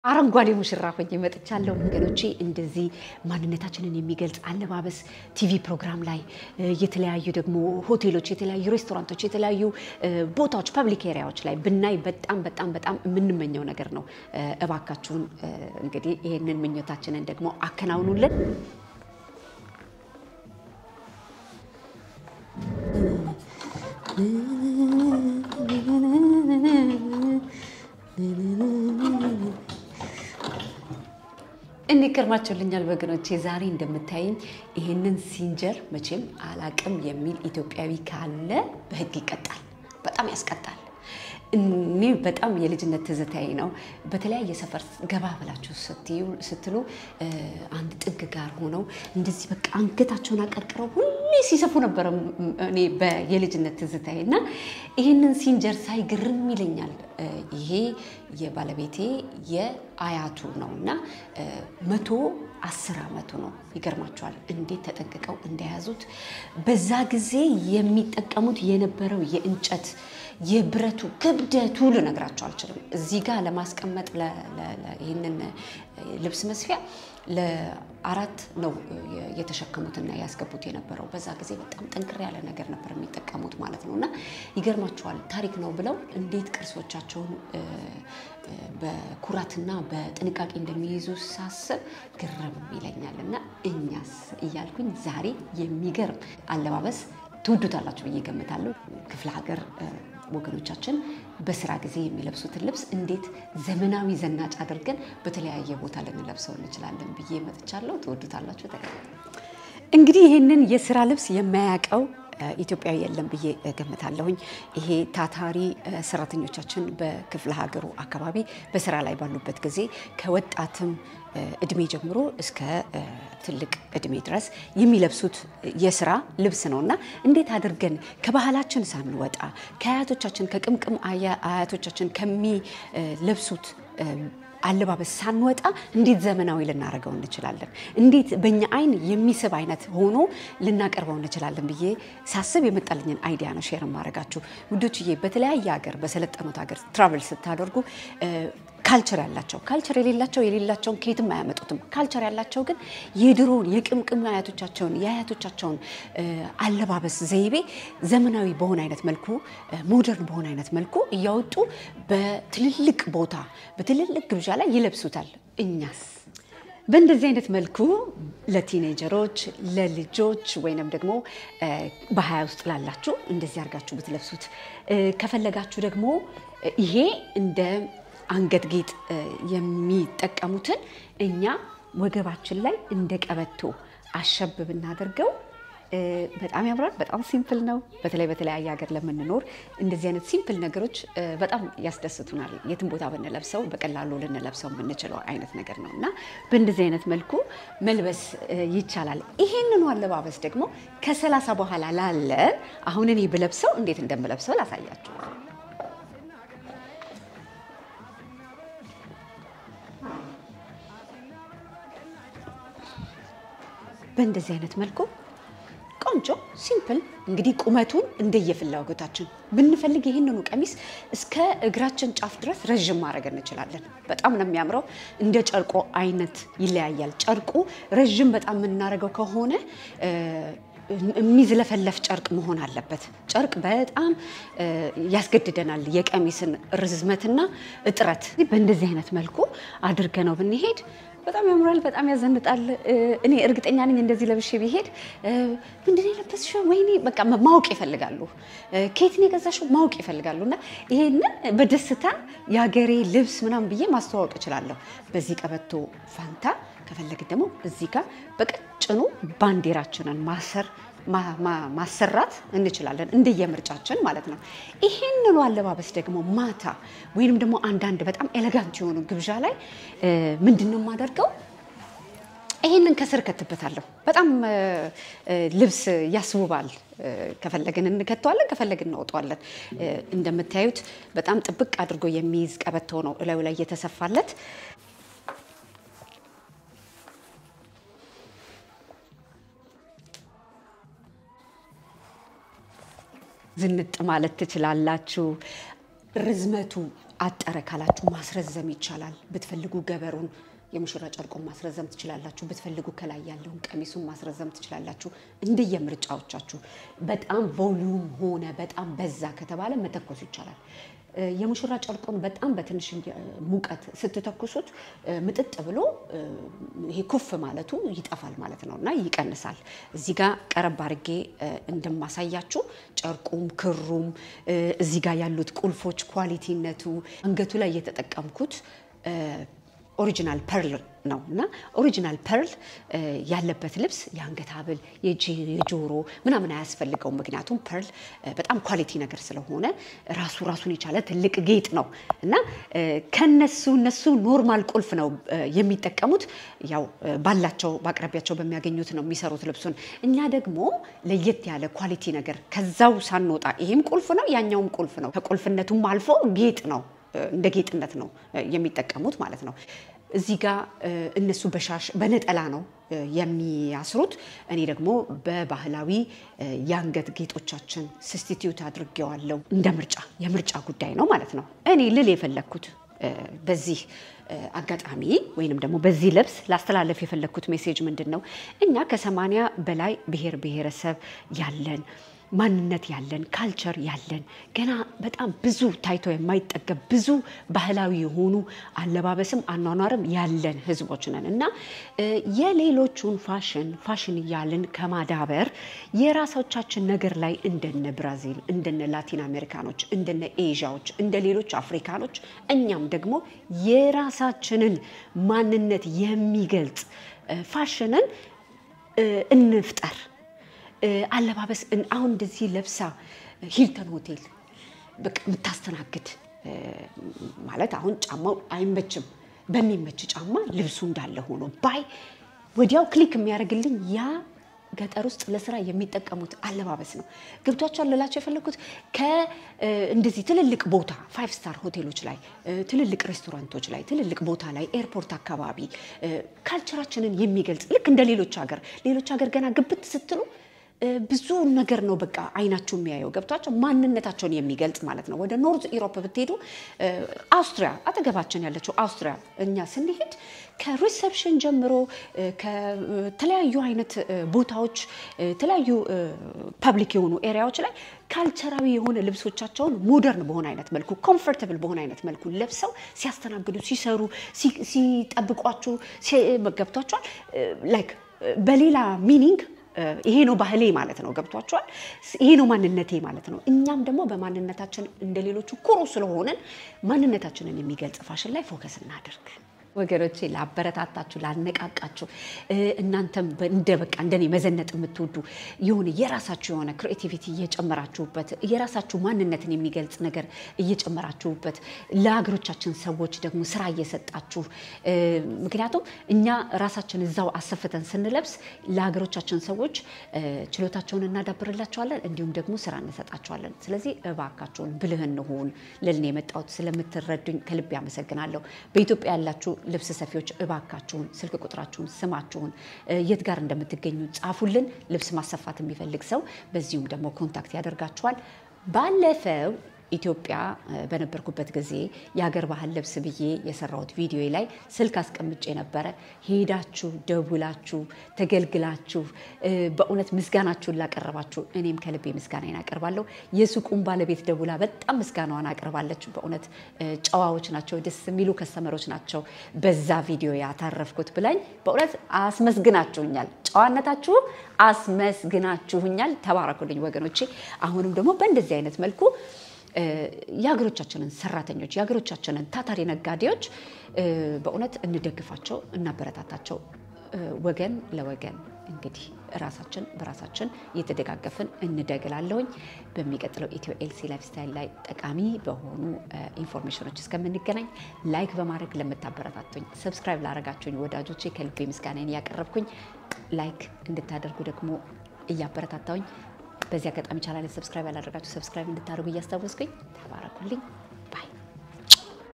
አረንጓዴ ሙሽራ ሆኜ መጥቻለሁ። ወገኖቼ እንደዚህ ማንነታችንን የሚገልጽ አለባበስ ቲቪ ፕሮግራም ላይ የተለያዩ ደግሞ ሆቴሎች፣ የተለያዩ ሬስቶራንቶች፣ የተለያዩ ቦታዎች ፐብሊክ ኤሪያዎች ላይ ብናይ በጣም በጣም በጣም የምንመኘው ነገር ነው። እባካችሁን እንግዲህ ይህንን ምኞታችንን ደግሞ አከናውኑልን። እንዴት ከርማችሁልኛል ወገኖቼ? ዛሬ እንደምታይኝ ይህንን ሲንጀር መቼም አላቅም የሚል ኢትዮጵያዊ ካለ በሕግ ይቀጣል። በጣም ያስቀጣል። እኔ በጣም የልጅነት ትዝታዬ ነው። በተለያየ ሰፈር ገባ ብላችሁ ስትሉ አንድ ጥግ ጋር ሆነው እንደዚህ በቃ አንገታቸውን አቀርቅረው ሁሌ ሲሰፉ ነበረ። እኔ የልጅነት ትዝታዬ እና ይህንን ሲንጀር ሳይ ግርም ይለኛል። ይሄ የባለቤቴ የአያቱ ነው እና መቶ አስር ዓመቱ ነው። ይገርማቸዋል እንዴት ተጠንቅቀው እንደያዙት። በዛ ጊዜ የሚጠቀሙት የነበረው የእንጨት የብረቱ ክብደቱ ልነግራቸው አልችልም። እዚህ ጋር ለማስቀመጥ ይህንን ልብስ መስፊያ ለአራት ነው የተሸከሙትና ያስገቡት የነበረው። በዛ ጊዜ በጣም ጠንክር ያለ ነገር ነበር የሚጠቀሙት ማለት ነው እና ይገርማቸዋል። ታሪክ ነው ብለው እንዴት ቅርሶቻቸውን በኩራትና በጥንቃቄ እንደሚይዙ ሳስብ ግርም ይለኛል እና እኛስ እያልኩኝ ዛሬ የሚገርም አለባበስ ትውዱታላችሁ ብዬ ገምታለሁ። ክፍለ ሀገር ወገኖቻችን በስራ ጊዜ የሚለብሱትን ልብስ እንዴት ዘመናዊ ዘናጭ አድርገን በተለያየ ቦታ ልንለብሰው እንችላለን ብዬ መጥቻለሁ። ትወዱታላችሁ። እንግዲህ ይህንን የስራ ልብስ የማያውቀው ኢትዮጵያዊ የለም ብዬ ገምታለሁኝ። ይሄ ታታሪ ሰራተኞቻችን በክፍለ ሀገሩ አካባቢ በስራ ላይ ባሉበት ጊዜ ከወጣትም እድሜ ጀምሮ እስከ ትልቅ እድሜ ድረስ የሚለብሱት የስራ ልብስ ነው እና እንዴት አድርገን ከባህላችን ሳንወጣ ከአያቶቻችን ከቅምቅም አያቶቻችን ከሚለብሱት አለባበስ ሳንወጣ እንዴት ዘመናዊ ልናደርገው እንችላለን? እንዴት በእኛ አይን የሚስብ አይነት ሆኖ ልናቀርበው እንችላለን ብዬ ሳስብ የመጣልኝን አይዲያ ነው ሼር ማድረጋችሁ ውዶችዬ። በተለያየ ሀገር በሰለጠኑት ሀገር ትራቨል ስታደርጉ ካልቸር ያላቸው ካልቸር የሌላቸው የሌላቸውን ከየትም አያመጡትም። ካልቸር ያላቸው ግን የድሮውን የቅምቅም አያቶቻቸውን የአያቶቻቸውን አለባበስ ዘይቤ ዘመናዊ በሆነ አይነት መልኩ ሞደርን በሆነ አይነት መልኩ እያወጡ በትልልቅ ቦታ በትልልቅ ግብዣ ላይ ይለብሱታል። እኛስ በእንደዚህ አይነት መልኩ ለቲኔጀሮች ለልጆች ወይንም ደግሞ በሀያ ውስጥ ላላችሁ እንደዚህ አድርጋችሁ ብትለብሱት ከፈለጋችሁ ደግሞ ይሄ እንደ አንገት ጌጥ የሚጠቀሙትን እኛ ወገባችን ላይ እንደ ቀበቶ አሸብ ብናደርገው በጣም ያምራል። በጣም ሲምፕል ነው። በተለይ በተለያየ ሀገር ለምንኖር እንደዚህ አይነት ሲምፕል ነገሮች በጣም ያስደስቱናል። የትም ቦታ ብንለብሰው በቀላሉ ልንለብሰው የምንችለው አይነት ነገር ነው እና በእንደዚህ አይነት መልኩ መልበስ ይቻላል። ይሄንኑ አለባበስ ደግሞ ከሰላሳ በኋላ ላለ አሁን እኔ ብለብሰው እንዴት እንደምለብሰው ላሳያችሁ። በእንደዚህ አይነት መልኩ ቆንጆ ሲምፕል እንግዲህ ቁመቱን እንደየፍላጎታችን ብንፈልግ ይህንኑ ቀሚስ እስከ እግራችን ጫፍ ድረስ ረዥም ማድረግ እንችላለን። በጣም ነው የሚያምረው። እንደ ጨርቆ አይነት ይለያያል። ጨርቁ ረዥም በጣም የምናደርገው ከሆነ የሚዝለፈለፍ ጨርቅ መሆን አለበት። ጨርቅ በጣም ያስገድደናል የቀሚስን ርዝመትና እጥረት። በእንደዚህ አይነት መልኩ አድርገ ነው ብንሄድ በጣም ያምራል። በጣም ያዘንጣል። እኔ እርግጠኛ ነኝ እንደዚህ ለብሼ ቢሄድ ምንድን ነው የለበስሽው? ወይኔ በቃ ማወቅ ይፈልጋሉ። ከየት ነው የገዛሽው? ማወቅ ይፈልጋሉ። እና ይሄንን በደስታ የሀገሬ ልብስ ምናምን ብዬ ማስተዋወቅ እችላለሁ። በዚህ ቀበቶ ፋንታ ከፈለግን ደግሞ እዚህ ጋር በቀጭኑ ባንዲራችንን ማሰር ማሰራት እንችላለን እንደየምርጫችን ማለት ነው። ይህንኑ አለባበስ ደግሞ ማታ ወይንም ደግሞ አንዳንድ በጣም ኤሌጋንት የሆኑ ግብዣ ላይ ምንድን ነው የማደርገው? ይህንን ከስር ከትበታለሁ። በጣም ልብስ ያስውባል። ከፈለግን እንከተዋለን፣ ከፈለግን እናወጣዋለን። እንደምታዩት በጣም ጥብቅ አድርጎ የሚይዝ ቀበቶ ነው እላዩ ላይ የተሰፋለት። ዝንጥ ማለት ትችላላችሁ። ርዝመቱ አጠረ ካላችሁ ማስረዘም ይቻላል። ብትፈልጉ ገበሩን የሙሽራ ጨርቁን ማስረዘም ትችላላችሁ። ብትፈልጉ ከላይ ያለውን ቀሚሱን ማስረዘም ትችላላችሁ። እንደየምርጫዎቻችሁ። በጣም ቮሊዩም ሆነ በጣም በዛ ከተባለ መተኮስ ይቻላል። የሙሽራ ጨርቁን በጣም በትንሽ ሙቀት ስትተኩሱት ምጥጥ ብሎ ይሄ ኩፍ ማለቱ ይጠፋል ማለት ነው እና ይቀንሳል። እዚህ ጋር ቀረብ አድርጌ እንደማሳያችሁ ጨርቁም ክሩም እዚህ ጋር ያሉት ቁልፎች ኳሊቲነቱ አንገቱ ላይ የተጠቀምኩት ኦሪጂናል ፐርል ነው እና ኦሪጂናል ፐርል ያለበት ልብስ የአንገት ሀብል፣ የጆሮ ምናምን አያስፈልገውም። ምክንያቱም ፐርል በጣም ኳሊቲ ነገር ስለሆነ ራሱ ራሱን የቻለ ትልቅ ጌጥ ነው እና ከነሱ እነሱ ኖርማል ቁልፍ ነው የሚጠቀሙት። ያው ባላቸው በአቅራቢያቸው በሚያገኙት ነው የሚሰሩት ልብሱን። እኛ ደግሞ ለየት ያለ ኳሊቲ ነገር ከዛው ሳንወጣ ይሄም ቁልፍ ነው ያኛውም ቁልፍ ነው። ከቁልፍነቱም አልፎ ጌጥ ነው እንደ ጌጥነት ነው የሚጠቀሙት ማለት ነው። እዚህ ጋር እነሱ በሻሽ በነጠላ ነው የሚያስሩት። እኔ ደግሞ በባህላዊ የአንገት ጌጦቻችን ስስቲትዩት አድርጌዋለሁ። እንደ ምርጫ የምርጫ ጉዳይ ነው ማለት ነው። እኔ ልል የፈለግኩት በዚህ አጋጣሚ ወይንም ደግሞ በዚህ ልብስ ላስተላለፍ የፈለግኩት ሜሴጅ ምንድን ነው? እኛ ከሰማንያ በላይ ብሔር ብሔረሰብ ያለን ማንነት ያለን ካልቸር ያለን ገና በጣም ብዙ ታይቶ የማይጠገብ ብዙ ባህላዊ የሆኑ አለባበስም አኗኗርም ያለን ህዝቦች ነን እና የሌሎቹን ፋሽን ፋሽን እያልን ከማዳበር የራሶቻችን ነገር ላይ እንደነ ብራዚል፣ እንደነ ላቲን አሜሪካኖች፣ እንደነ ኤዥያዎች፣ እንደ ሌሎች አፍሪካኖች እኛም ደግሞ የራሳችንን ማንነት የሚገልጽ ፋሽንን እንፍጠር። አለባበስ አሁን እንደዚህ ለብሳ ሂልተን ሆቴል በቃ የምታስተናግድ ማለት አሁን ጫማው አይመችም። በሚመች ጫማ ልብሱ እንዳለ ሆኖ ባይ ወዲያው ክሊክ የሚያደርግልኝ ያ ገጠር ውስጥ ለስራ የሚጠቀሙት አለባበስ ነው። ገብቷቸዋል ልላቸው የፈለግኩት ከእንደዚህ ትልልቅ ቦታ ፋይቭ ስታር ሆቴሎች ላይ፣ ትልልቅ ሬስቶራንቶች ላይ፣ ትልልቅ ቦታ ላይ፣ ኤርፖርት አካባቢ ካልቸራችንን የሚገልጽ ልክ እንደ ሌሎች ሀገር ሌሎች ሀገር ገና ግብት ስትሉ ብዙ ነገር ነው በቃ አይናችሁ የሚያየው ገብቷቸው ማንነታቸውን የሚገልጽ ማለት ነው። ወደ ኖርዝ ኢሮፕ ብትሄዱ አውስትሪያ አጠገባችን ያለችው አውስትሪያ እኛ ስንሄድ ከሪሰፕሽን ጀምሮ ከተለያዩ አይነት ቦታዎች የተለያዩ ፐብሊክ የሆኑ ኤሪያዎች ላይ ካልቸራዊ የሆነ ልብሶቻቸውን ሞደርን በሆነ አይነት መልኩ ኮምፎርተብል በሆነ አይነት መልኩ ለብሰው ሲያስተናግዱ፣ ሲሰሩ፣ ሲጠብቋችሁ ገብቷቸዋል ላይክ በሌላ ሚኒንግ ይሄ ነው ባህሌ ማለት ነው። ገብቷቸዋል። ይሄ ነው ማንነቴ ማለት ነው። እኛም ደግሞ በማንነታችን እንደ ሌሎቹ ኩሩ ስለሆንን ማንነታችንን የሚገልጽ ፋሽን ላይ ፎከስ እናደርግ። ወገኖቼ ላበረታታችሁ፣ ላነቃቃችሁ እናንተም እንደ በቃ እንደኔ መዘነጥ የምትወዱ የሆነ የራሳችሁ የሆነ ክሪኤቲቪቲ እየጨመራችሁበት የራሳችሁ ማንነትን የሚገልጽ ነገር እየጨመራችሁበት ለሀገሮቻችን ሰዎች ደግሞ ስራ እየሰጣችሁ ምክንያቱም እኛ ራሳችን እዛው አሰፍተን ስንለብስ ለሀገሮቻችን ሰዎች ችሎታቸውን እናዳብርላቸዋለን፣ እንዲሁም ደግሞ ስራ እንሰጣቸዋለን። ስለዚህ እባካችሁን ብልህ እንሁን ልልን የመጣሁት ስለምትረዱኝ ከልብ ያመሰግናለሁ። በኢትዮጵያ ያላችሁ ልብስ ሰፊዎች እባካችሁን ስልክ ቁጥራችሁን፣ ስማችሁን፣ የት ጋር እንደምትገኙ ጻፉልን። ልብስ ማሰፋት የሚፈልግ ሰው በዚሁም ደግሞ ኮንታክት ያደርጋችኋል። ባለፈው ኢትዮጵያ በነበርኩበት ጊዜ የሀገር ባህል ልብስ ብዬ የሰራሁት ቪዲዮ ላይ ስልክ አስቀምጬ ነበረ። ሄዳችሁ ደውላችሁ ተገልግላችሁ በእውነት ምስጋናችሁን ላቀረባችሁ እኔም ከልቤ ምስጋናዬን አቀርባለሁ። የሱቁን ባለቤት ደውላ በጣም ምስጋናዋን አቅርባለች። በእውነት ጨዋዎች ናቸው፣ ደስ የሚሉ ከስተመሮች ናቸው በዛ ቪዲዮ ያታረፍኩት ብላኝ በእውነት አስመስግናችሁኛል። ጨዋነታችሁ አስመስግናችሁኛል። ተባረኩልኝ ወገኖቼ። አሁንም ደግሞ በእንደዚህ አይነት መልኩ የሀገሮቻችንን ሰራተኞች የሀገሮቻችንን ታታሪ ነጋዴዎች በእውነት እንደግፋቸው፣ እናበረታታቸው። ወገን ለወገን እንግዲህ ራሳችን በራሳችን እየተደጋገፍን እንደግላለሁኝ። በሚቀጥለው ኢትዮ ኤልሲ ላይፍ ስታይል ላይ ጠቃሚ በሆኑ ኢንፎርሜሽኖች እስከምንገናኝ ላይክ በማድረግ ለምታበረታቱኝ፣ ሰብስክራይብ ላደረጋችሁኝ ወዳጆቼ ከልቤ ምስጋናን እያቀረብኩኝ ላይክ እንድታደርጉ ደግሞ እያበረታታውኝ በዚህ አጋጣሚ ቻናል ሰብስክራይብ ያላደረጋችሁ ሰብስክራይብ እንድታደርጉ እያስታወስኩኝ ተባረኩልኝ።